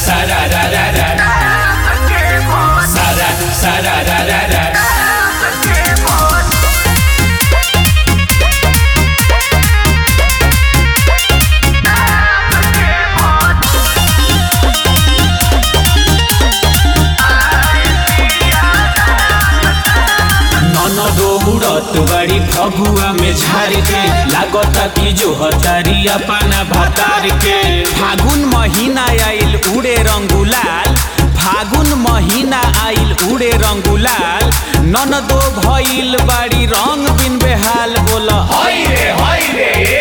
sarararara. Sara, sarararara. नन दौड़त बड़ी फगुआ में झार के लागता कि जो हतारिया पाना भातार के फागुन महीना आइल उड़े रंगुलाल फागुन महीना आइल उड़े रंगुलाल नन दो भइल बाड़ी रंग बिन बेहाल बोल हाय रे हाय रे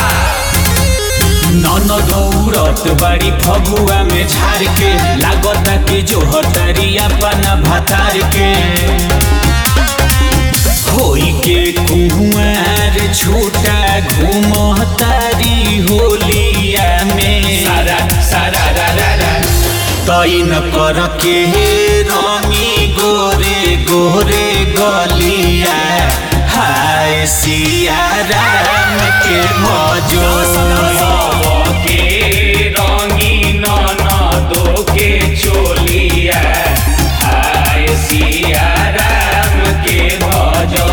नन दौड़त बड़ी फगुआ में झार के लागता कि जो हतारिया पाना भातार के होई के कुंवर छोटा घूमतारी होलिया में सारा सारा रा रा रा तैन कर के रंगी गोरे गोरे गलिया हाय सिया राम के मजो के रंगी ननदो के चोलिया हाय सिया राम के भजो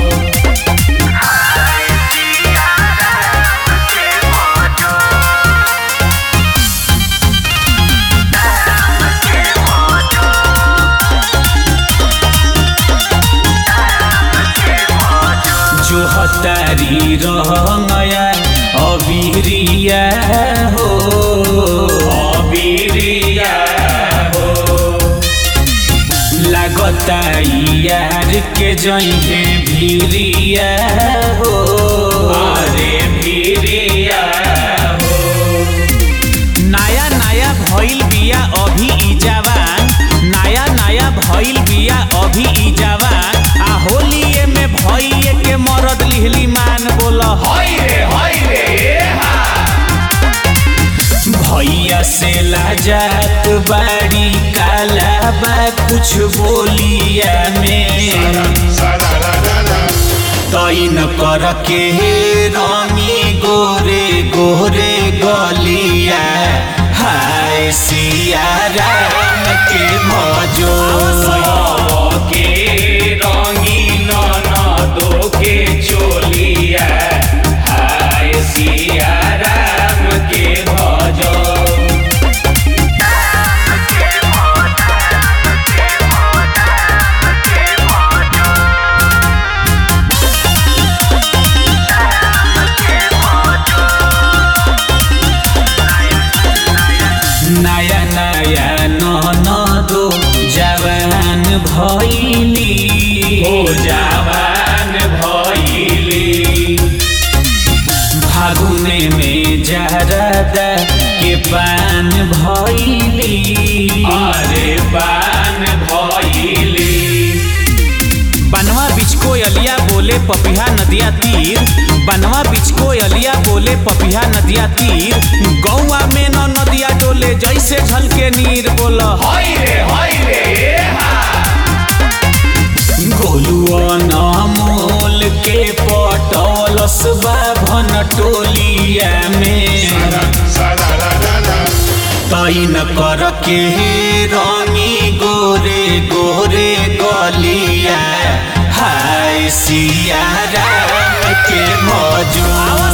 जो हतारी रहंगया अबीरिया हो अबीरिया हो लागता यार के जइहे भीरिया हो अरे भीरिया हो नया नया भइल बिया अभी ई जवान नया नया भइल बिया अभी ई जवान आ होलिए में भइए के मरद लिहली मान बोल हाय रे हाय रे भैया से लाजात बाड़ी काला बा कुछ बोलिया में तैन कर के रंगी गोरे गोरे गलिया हाय सिया राम के मजो के रंगी ननदो के चोलिया हाय सिया राम के भजो नया नया ननदो जवान भइली हो जवान भइली फागुने में जरदा के पान भइली अरे पान भइली बनवा बिचको अलिया बोले पपिहा नदिया तीर बनवा बिचको अलिया बोले पपिहा नदिया तीर गौआ में न नदिया डोले जैसे झलके नीर बोल हाय रे हाय रे गोलुआ नामोल के पटौलस बाभन टोलिया में तैन कर के रंगी गोरे गोरे गलिया हाय सिया राम के मजो